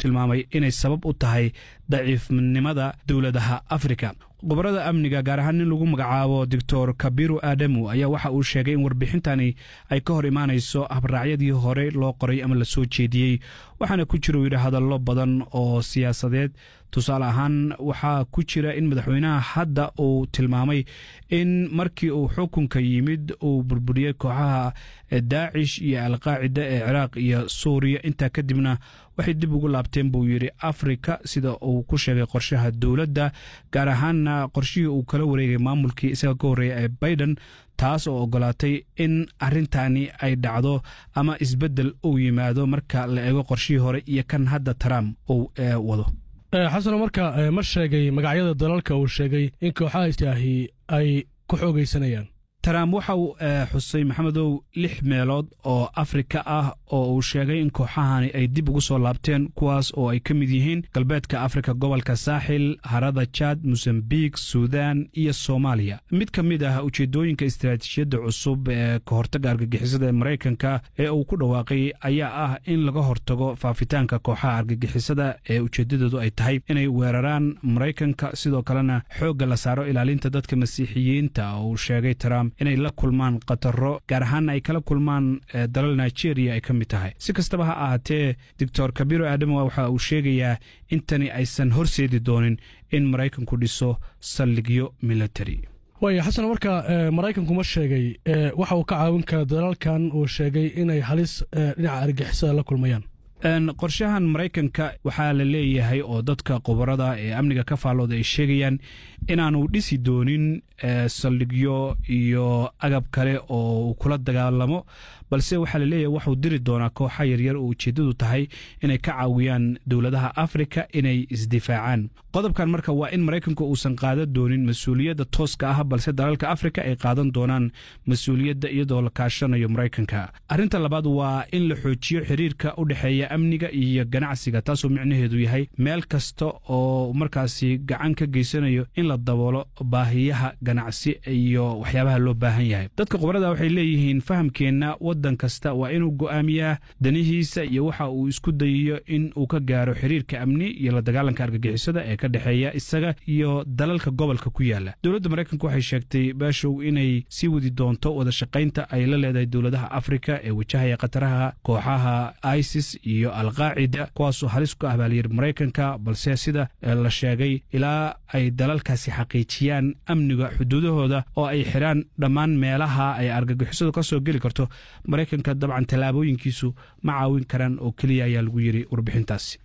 tilmaamay inay sabab u tahay daciifnimada dowladaha afrika gobolada amniga gaar ahaan nin lagu magacaabo doctor kabiru aadamu ayaa waxa uu sheegay in warbixintani ay ka hor imaanayso habraacyadii hore loo qoray ama la soo jeediyey waxaana ku jira uu yidhi hadallo badan oo siyaasadeed tusaale ahaan waxaa ku jira in madaxweynaha hadda uu tilmaamay in markii uu xukunka yimid uu burburiyey kooxaha daacish iyo alqaacida ee ciraaq iyo suuriya intaa kadibna waxay dib ugu laabteen buu yidhi afrika sida uu ku sheegay qorshaha dowladda gaar ahaanna qorshihii uu kala wareegay maamulkii isaga ka horreeya ee baiden taas oo ogolaatay in arrintani ay dhacdo ama isbeddel uu yimaado marka la eego qorshihii hore iyo kan hadda trump uu wado xasano marka ma sheegay magacyada dalalka uu sheegay in kooxaha istaahi ay ku xoogaysanayaan trump waxa uu xusay maxamedow lix meelood oo afrika ah oo uu sheegay in kooxahani ay dib ugu soo laabteen kuwaas oo ay ka mid yihiin galbeedka afrika gobolka saaxil harada jad mosambik suudan iyo soomaaliya mid ka mid ah ujeedooyinka istaraatiijiyadda cusub ee ka hortagga argagixisada ee maraykanka ee uu ku dhawaaqay ayaa ah in laga hortago faafitaanka kooxaha argagixisada ee ujeeddadoodu ay tahay inay weeraraan maraykanka sidoo kalena xoogga la saaro ilaalinta dadka masiixiyiinta oo uu sheegay trump inay la kulmaan khataro gaar ahaanna ay kala kulmaan dalal nigeria ay ka mid tahay si kastaba ha ahaatee doctor kabiro aadamo waxa uu sheegayaa in tani aysan horseedi doonin in maraykanku dhiso saldhigyo military waaya xasan marka maraykanku ma sheegay waxa uu ka caawin kara dalalkan uu sheegay inay halis dhinaca argixisada la kulmayaan qorshahan maraykanka waxaa la leeyahay oo dadka khubarada ee amniga ka faallooda ay sheegayaan inaanu dhisi doonin saldhigyo iyo agab kale oo uu kula dagaalamo balse waxaa la leeyahay waxuu diri doonaa kooxa yaryar oo ujeeddadu tahay inay ka caawiyaan dowladaha afrika inay isdifaacaan qodobkan marka waa in maraykanku uusan qaadan doonin mas-uuliyadda tooska ah balse dalalka afrika ay qaadan doonaan mas-uuliyadda iyadoo la kaashanayo maraykanka arrinta labaad waa in la xoojiyo xiriirka u dhexeeya amniga iyo ganacsiga taasoo micnaheedu yahay meel kasta oo markaasi gacan ka geysanayo in la daboolo baahiyaha ganacsi iyo waxyaabaha loo baahan yahay dadka khubarada waxay leeyihiin fahamkeenna waddan kasta waa inuu go'aamiyaa danihiisa iyo waxa uu isku dayayo in uu ka gaaro xiriirka amni iyo la dagaalanka argagixisada ee ka dhexeeya isaga iyo dalalka gobolka ku yaala dowladda maraykanka waxay sheegtay baashow inay sii wadi doonto wada shaqaynta ay la leedahay dowladaha afrika ee wajahaya khataraha kooxaha isis iyo alqaacida kuwaasoo halis ku ah baalyir maraykanka balse sida la sheegay ilaa ay dalalkaasi xaqiijiyaan amniga xuduudahooda oo ay xidhaan dhammaan meelaha ay argagixisadu ka soo geli karto maraykanka dabcan tallaabooyinkiisu ma caawin karaan oo keliya ayaa lagu yidhi warbixintaasi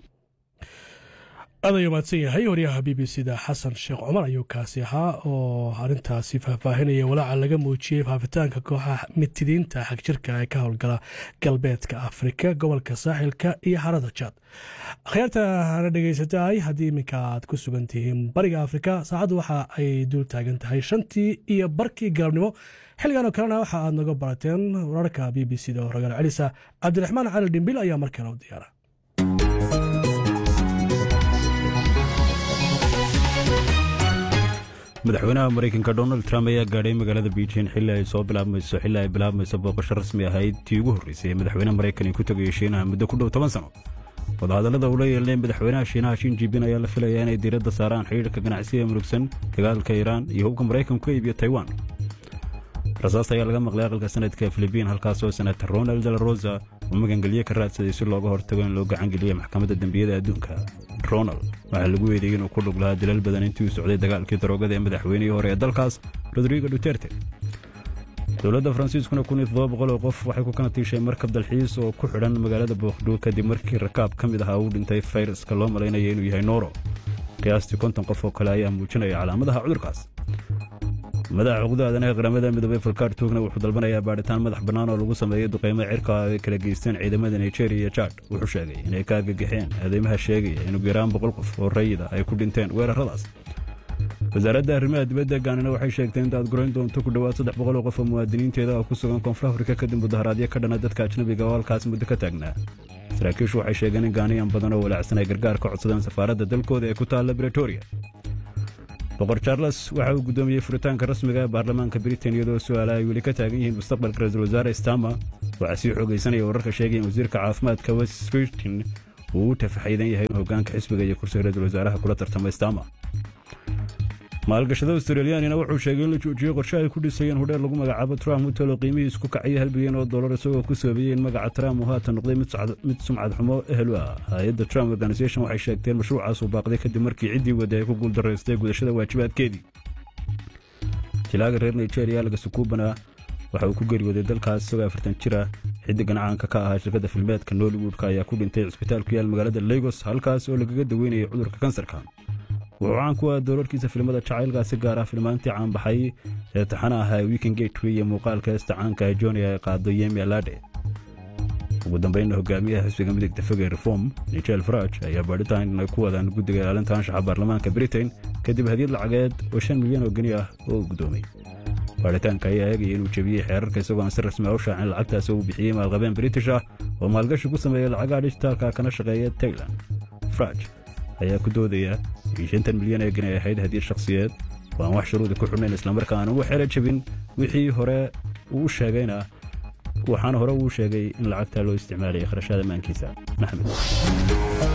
aad ayuu mahadsan yahay waryaha b b c da xasan sheekh cumar ayuu kaasi ahaa oo arrintaasi faahfaahinaya walaaca laga muujiyey faafitaanka kooxaha mitidiinta xagjirka ee ka howlgala galbeedka afrika gobolka saaxilka iyo harada jaad akhyaarta hana dhegaysataay haddii iminka aad ku sugan tihiin bariga afrika saacaddu waxa ay dul taagan tahay shantii iyo barkii galabnimo xilligan oo kalena waxa aad naga barateen wararka b b c da oo ragaal celisa cabdiraxmaan cali dhimbil ayaa markale u diyaara madaxweynaha maraykanka donald trump ayaa gaadhay magaalada beijing xilli ay soo bilaabmayso xilli ay bilaabmayso booqasho rasmi ahayd tii ugu horreysay ee madaxweyne maraykan ku tagayo shiinaha muddo ku dhow toban sano wadahadallada uu la yeelnay madaxweynaha shiinaha shin jibin ayaa la filayaa inay diiradda saaraan xidhiirka ganacsiga murugsan dagaalka iiraan iyo hubka maraykanku ka iibiyo taiwan rasaas ayaa laga maqlay aqalka sanadka filibiin halkaasoo senator ronald de la rosa uu magangelye ka raadsaday si looga hortago in loo gacangeliya maxkamadda dembiyada adduunka ronald waxaa lagu weedeeyey inuu ku dhug lahaa dilal badan intii uu socday dagaalkii daroogada ee madaxweynihii hore ee dalkaas rodrigo duterte dowladda faransiiskuna kun iyo toddoba boqol oo qof waxay ku kana tiishay markab dalxiis oo ku xidhan magaalada bookdhow kadib markii rakaab ka mid ahaa uu dhintay fayraska loo malaynaya inuu yahay nooro qiyaastii konton qof oo kale ayaa muujinaya calaamadaha cudurkaas madaxa xuquuqda aadanaha qaramada midoobey falkaar tuugna wuxuu dalbanayaa baadhitaan madax bannaan oo lagu sameeyey duqaymo cirka ay kala geysteen ciidamada nigeria iyo jad wuxuu sheegay inay ka agagixeen aadeymaha sheegaya in ugu yaraan boqol qof oo rayida ay ku dhinteen weerarradaas wasaaradda arrimaha dibadda gaanina waxay sheegtay in daadgurayn doonto ku dhowaad saddex boqol oo qof oo muwaadiniinteeda oo ku sugan koonfur afrika kadib mudaharaadyo ka dhana dadka ajnabiga oo halkaas muddo ka taagnaa saraakiishu waxay sheegeen in gaaniyan badan oo walaacsan ay gargaar ka codsadeen safaaradda dalkooda ee ku taalla bretoria boqor charles waxa uu guddoomiyey furitaanka rasmiga ee baarlamaanka britain iyadoo su'aala ay weli ka taagan yihiin mustaqbalka ra-iisul wasaare stama waxaa sii xoogaysanaya wararka sheegaya in wasiirka caafimaadka west scritin uu u tafaxaydan yahay in hoggaanka xisbiga iyo kursiga ra-iisul wasaaraha kula tartamay stama maalgashada australiyaanina wuxuu sheegay in la joojiyey qorshe ay ku dhisayeen hudheer lagu magacaabo trump hotel oo qiimihiis ku kacaya hal bilyan oo dollar isagoo ku soobeeyey in magaca trump uu haatan noqday mid sumcad xumo ehel u ah hay-adda trump organisation waxay sheegteen mashruucaas uu baaqday kadib markii ciddii wadda ay ku guuldaraystay gudashada waajibaadkeedii jilaaga reer nigeria lagasukubana waxa uu ku geeriyooday dalkaas isagoo afartan jira xiddigan caanka ka ahaa shirkadda filmeedka nollywoodka ayaa ku dhintay cisbitaal ku yaal magaalada lagos halkaas oo lagaga daweynayay cudurka kansarka wuxuu caan ku ah doolarkiisa filimada jacaylkaasi gaar ah filmaantii caanbaxay ee taxana ahaa weekend gateway iyo muuqaalka heesta caanka ee joni ay qaado yemi alade ugu dambeynna hogaamiyaha xisbiga midigta fog ee reform nigel faraj ayaa baadhitaan ay ku wadaan guddiga ilaalinta anshaxa baarlamaanka britain kadib hadiyad lacageed oo shan milyan oo geni ah oo guddoomay baadhitaanka ayaa eegaya inuu jebiyey xeerarka isagoo aan si rasmi a u shaacin lacagtaas uu bixiyey maalqabeen british ah oo maalgashi ku sameeya lacagaha dijitaalka kana shaqeeya tailand faraj ayaa ku doodaya in shantan milyan ee geni ay ahayd hadiyad shakhsiyeed oo aan wax shuruudi ku xidhnayn islamarkaana uu xeelo jebin wixii hore uu sheegayna waxaana hore uu sheegay in lacagta loo isticmaalaya kharashaada maankiisa maxamed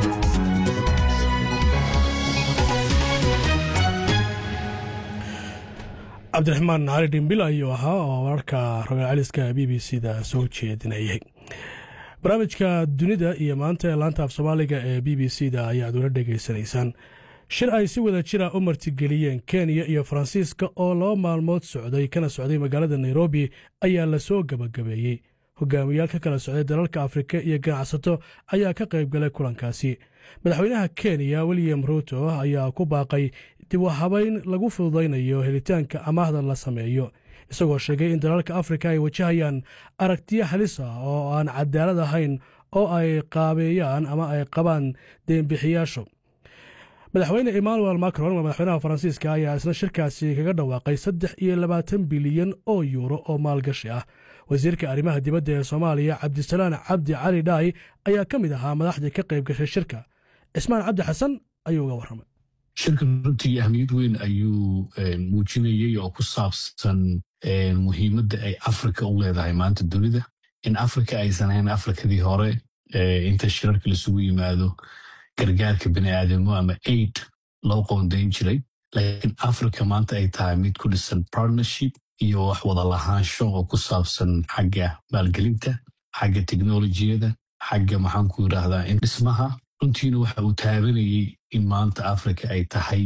cabdiraxmaan cali dhimbil ayuu ahaa oo wararka rogaal celiska b b c da soo jeedinayay barnaamijka dunida iyo maanta ee laanta af soomaaliga ee b b c da ayaad ula dhegaysanaysaan shir ay si wada jira u martigeliyeen kenya iyo faransiiska oo laba maalmood socday kana socday magaalada nairobi ayaa lasoo gabagabeeyey hogaamiyaal ka kala socday dalalka afrika iyo ganacsato ayaa ka qayb galay kulankaasi madaxweynaha kenya william ruuto ayaa ku baaqay dib u habayn lagu fududaynayo helitaanka amaahda la sameeyo isagoo sheegay in dalalka afrika ay wajahayaan aragtiyo halis ah oo aan cadaalad ahayn oo ay qaabeeyaan ama ay qabaan deenbixiyaashu madaxweyne emmanuel macron madaxweynaha faransiiska ayaa isna shirkaasi kaga dhawaaqay saddex iyo labaatan bilyan oo yuuro oo maalgashi ah wasiirka arrimaha dibadda ee soomaaliya cabdisalaan cabdi cali dhaay ayaa ka mid ahaa madaxdii ka qayb gashay shirka cismaan cabdi xasan ayuu uga warramay shirkan runtii ahmiyad weyn ayuu muujinayey oo ku saabsan muhiimadda ay afrika u leedahay maanta dunida in afrika aysan ahayn afrikadii hore inta shirarka lasugu yimaado gargaarka bini'aadamo ama aid loo qoondayn jiray laakiin afrika maanta ay tahay mid ku dhisan partnership iyo wax wada lahaansho oo ku saabsan xagga maalgelinta xagga teknolojiyada xagga maxaanku yidhaahdaa in dhismaha runtiina waxa uu taabanayey in maanta afrika ay tahay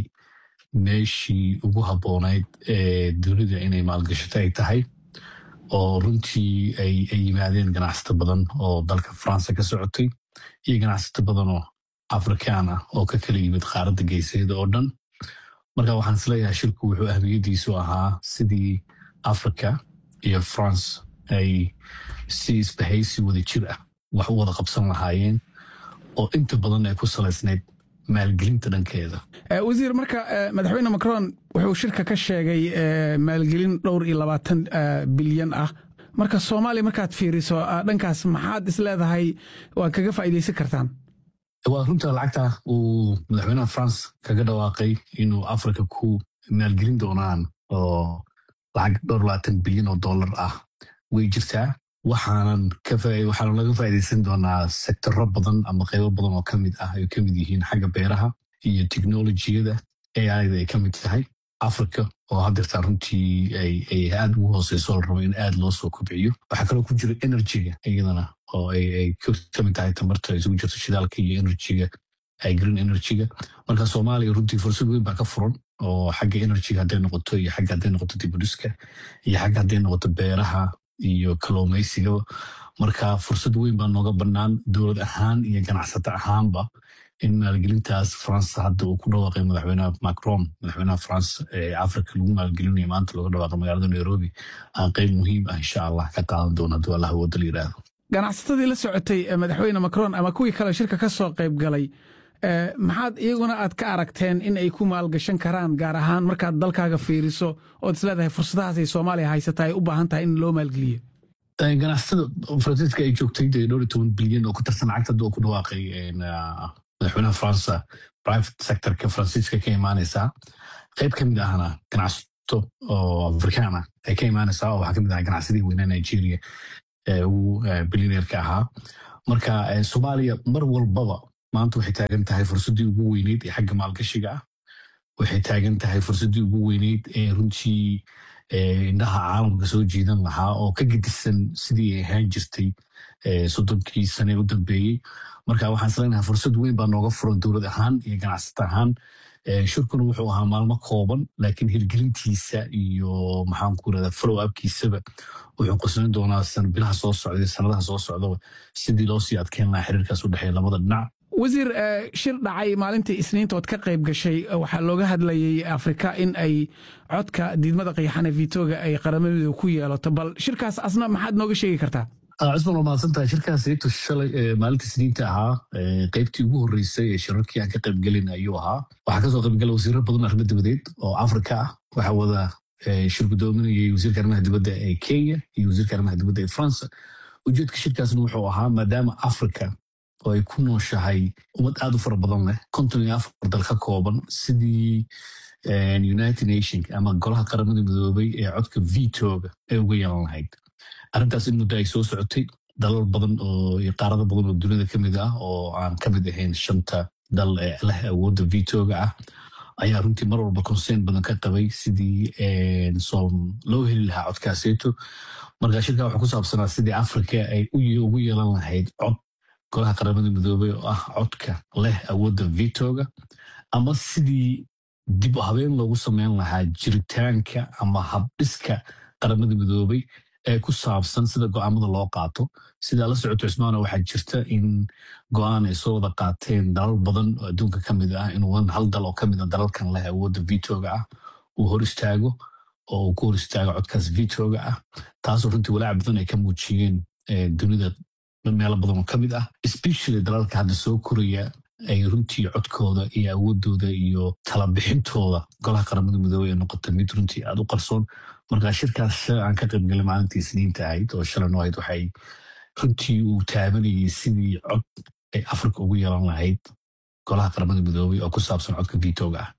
meeshii ugu habboonayd ee dunida inay maalgashato ay tahay oo runtii ay yimaadeen ganacsato badan oo dalka faransa ka socotay iyo ganacsato badan oo afrikaan ah oo ka kala yimid qaaradda geeseeda oo dhan marka waxaan isleeyahay shirku wuxuu ahmiyaddiisu ahaa sidii africa iyo france ay si isbahaysi wada jir ah wax u wada qabsan lahaayeen oo inta badan ay ku salaysnayd maalgelinta dhankeeda wasiir marka madaxweyne macron wuxuu shirka ka sheegay maalgelin dhowr iyo labaatan bilyan ah marka soomaaliya markaad fiiriso dhankaas maxaad is leedahay waa kaga faa'iidaysan kartaan waa runta lacagta uu madaxweynaha france kaga dhawaaqay inuu africa ku maalgelin doonaan oo lacag dhowr labaatan bilyan oo dollar ah way jirtaa waxaanan waxaanu laga faa'iidaysan doonaa sektoro badan ama qaybo badan oo ka mid ah ay ka mid yihiin xagga beeraha iyo teknolojiyada aida ay ka mid tahay africa oo haddeertaan runtii ay aad ugu hooseyso la rabo in aad loo soo kobciyo waxaa kaloo ku jira energyga iyadana oo ay ka mid tahay tamarta isugu jirto shidaalka iyo energyga green energyga marka soomaaliya runtii fursad weyn baa ka furan oo xagga energyga hadday noqoto iyo xagga hadday noqoto dibudhiska iyo xagga hadday noqoto beeraha iyo kalluumaysiga marka fursad weyn baa nooga bannaan dowlad ahaan iyo ganacsato ahaanba in maalgelintaas faransa hadda uu ku dhawaaqay madaxweynaha macron madaxweynaha france ee africa lagu maalgelinayo maanta looga dhawaaqay magaalada nairobi aan qeyb muhiim ah insha allah ka qaadan doono hadduu allah wada la yidhaahdo ganacsatadii la socotay madaxweyne macron ama kuwii kale shirka ka soo qayb galay maxaad iyaguna aad ka aragteen in ay ku maalgashan karaan gaar ahaan markaad dalkaaga fiiriso ood isleedahay fursadahaasay soomaaliya haysata ay u baahan tahay in loo maalgeliyo ganacsatada faransiiska ay joogtay dee dhowr iyo toban bilyan oo ku tarsan lacagta hadda uu ku dhawaaqay madaxweynaha faransa private sectorka faransiiska ka imaanaysaa qayb ka mid ahna ganacsato oo afrikaan ah ay ka imaanaysaa oo waxaa ka mid aha ganacsadii weynaa nigeria ee ugu bilyaneerka ahaa marka soomaaliya mar walbaba maanta waxay taagan tahay fursaddii ugu weyneyd ee xagga maalgashiga ah waxay taagan tahay fursaddii ugu weyneyd ee runtii indhaha caalamka soo jiidan lahaa oo ka gedisan sidii ay ahaan jirtay soddonkii sane u dambeeyey marka waxaan isleenahay fursad weyn baa nooga furan dowlad ahaan iyo ganacsata ahaan shirkuna wuxuu ahaa maalmo kooban laakiin hirgelintiisa iyo maxaanku irahda follow upkiisaba wuxuu qosnayn doonaa bilaha soo socda sanadaha soo socdaba sidii loo sii adkeyn lahaa xiriirkaas u dhexeeya labada dhinac wasiir shir dhacay maalintii isniinta ood ka qayb gashay waxaa looga hadlayay afrika in ay codka diidmada qiyaxane vitoga ay qaramadu ku yeelato bal shirkaas asna maxaad nooga sheegi kartaa cusman waa mahadsantahay shirkaas sayto shalay maalinta isniinta ahaa qaybtii ugu horreysay ee shirarkii aan ka qaybgelin ayuu ahaa waxaa kasoo qaybgala wasiiro badan arrimo dibadeed oo afrika ah waxaa wada shir gudoominayay wasiirka arrimaha dibadda ee kenya iyo wasiirka arrimaha dibadda ee france ujeedka shirkaasna wuxuu ahaa maadaama africa oo ay ku nooshahay ummad aad u fara badan leh konton iyo afar dal ka kooban sidii united nation ama golaha qaramada midoobay ee codka vitoga ay uga yeelan lahayd arrintaas in muddo ay soo socotay dalal badan oo iyo qaarado badan oo dunida ka mid ah oo aan ka mid ahayn shanta dal ee leh awoodda vitoga ah ayaa runtii mar walba concern badan ka qabay sidii loo heli lahaa codkaaseeto marka shirka wuxuu ku saabsanaa sidii africa ay ugu yeelan lahayd cod golaha qaramada midoobey oo ah codka leh awoodda vitoga ama sidii dib u habeen loogu sameyn lahaa jiritaanka ama habdhiska qaramada midoobey ee ku saabsan sida go'aamada loo qaato sidaa la socoto cusmaana waxaa jirta in go'aan ay soo wada qaateen dalal badan oo adduunka ka mid ah inuu hal dal oo ka mid a dalalkan leh awoodda vitoga ah uu hor istaago oo uu ku hor istaago codkaas vitoga ah taasoo runtii walaac badan ay ka muujiyeen dunida meelo badan oo ka mid ah especially dalalka hadda soo koraya ay runtii codkooda iyo awoodooda iyo talabixintooda golaha qaramada midoobey ee noqota mid runtii aad u qarsoon marka shirkaas shalay aan ka qaybgalay maalintii isniinta ahayd oo shalan ahayd waxay runtii uu taabanayay sidii cod ay afrika ugu yeelan lahayd golaha qaramada midoobey oo ku saabsan codka vitoga ah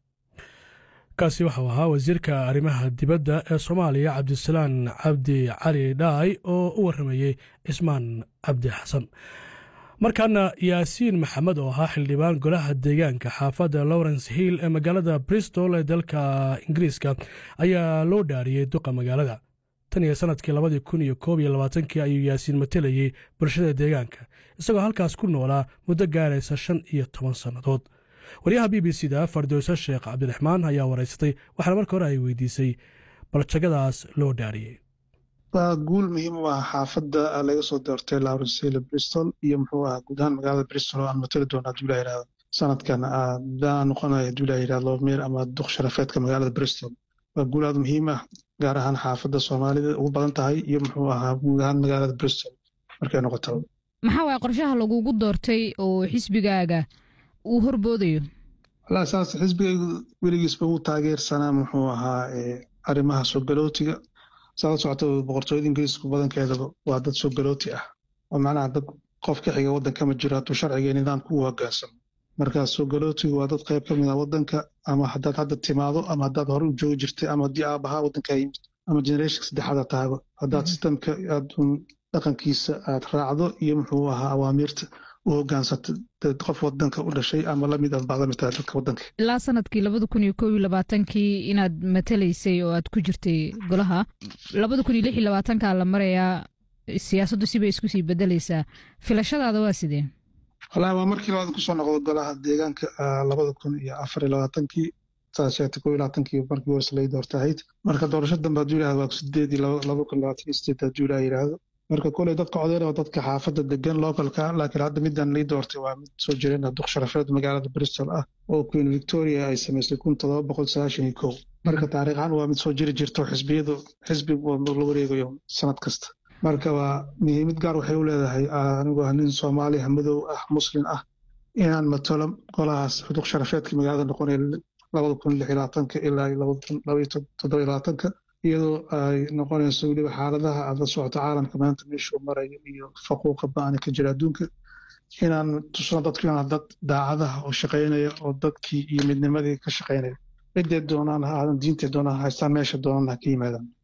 kaasi waxau ahaa wasiirka arrimaha dibadda ee soomaaliya cabdisalaan cabdi cali dhaay oo u warramayey cismaan cabdi xasan markaana yaasiin maxamed oo ahaa xildhibaan golaha deegaanka xaafadda lawrence hill ee magaalada bristol ee dalka ingiriiska ayaa loo dhaariyey duqa magaalada tan iyo sannadkii labadii kun iyo koob iyo labaatankii ayuu yaasiin matelayey bulshada deegaanka isagoo halkaas ku noolaa muddo gaaraysa shan iyo toban sannadood waryaha b b c da fardowse sheekh cabdiraxmaan ayaa waraysatay waxaana marka hore ay weydiisay baljagadaas loo dhaariyey waa guul muhiim u ah xaafadda laga soo doortay lawrence hill bristol iyo muxuu ahaa guud ahaan magaalada bristol oo aan matali doona haduu la yidhahdo sanadkan baa noqonaya haduu la yidhahdo meer ama duq sharafeedka magaalada bristol waa guul aad muhiim ah gaar ahaan xaafadda soomaalida ugu badan tahay iyo muxuu ahaa guud ahaan magaalada bristol markay noqoto maxaa waaya qorshaha lagugu doortay oo xisbigaaga uu horboodayo walaa saas xisbigaygu weligiisba uu taageersanaa muxuu ahaa arrimaha soo galootiga saala socota boqortooyada ingiriisku badankeedaba waa dad soo galooti ah oo macnaha dad qof ka xiga waddanka ma jiro hadduu sharciga iyo nidaamka u hoggaansamo markaa soo galootigu waa dad qayb ka mid ah waddanka ama haddaad hadda timaado ama haddaad hore u joogi jirtay ama haddii aabahaa waddankaa yimid ama generation saddexaada tahaba haddaad sistamka aad dhaqankiisa aad raacdo iyo muxuu ahaa awaamiirta u hogaansata qof wadanka u dhashay ama lamid ah baad lamid tahay dadka wadanka ilaa sanadkii labada kun iyo koob iyo labaatankii inaad matalaysay oo aad ku jirtay golaha labada kun iyo lix iyo labaatankaa la marayaa siyaasaddu sibay isku sii bedelaysaa filashadaada waa sidee walahi waa markii labaad kusoo noqdo golaha deegaanka labada kun iyo afar iyo labaatankii saad sheegtay koob iyo labaatankii markii hores lay doorta ahayd marka doorasho dambe hadduu yidhahdo waa sideed iyo laba kun labaatan iyo sideed hadduu ilaah yidhaahdo marka koley dadka codeyn waa dadka xaafadda degan localka laakiin hadda midaan lii doortay waa mid soo jireen duq sharafeed magaalada bristol ah oo queen victoria ay samaysay kun todoba boqol sagaashan iyo kow marka taariikh ahaan waa mid soo jiri jirto xisbiyadu xisbi la wareegayo sanad kasta marka waa muhiimad gaar waxay u leedahay anigoo ah nin soomaaliya madow ah muslin ah inaan matalo golahaas duq sharafeedka magaalada noqonaya labada kun lix iyo labaatanka ilaa labada kun laba iyo toddoba iyo labaatanka iyadoo ay noqonayso weliba xaaladaha aad la socoto caalamka maanta meeshuu marayo iyo faquuqa ba-ani ka jira adduunka inaan tusno dadku inaan dad daacadaha oo shaqaynaya oo dadkii iyo midnimadii ka shaqaynaya ciddee doonaan ha aadan diintee doonaan haystaan meesha doonaan ha ka yimaadaan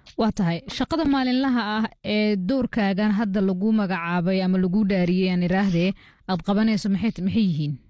waa tahay shaqada maalinlaha ah ee doorkaagan hadda lagu magacaabay ama lagu dhaariyey aan iraahdee aad qabanayso maxay maxay yihiin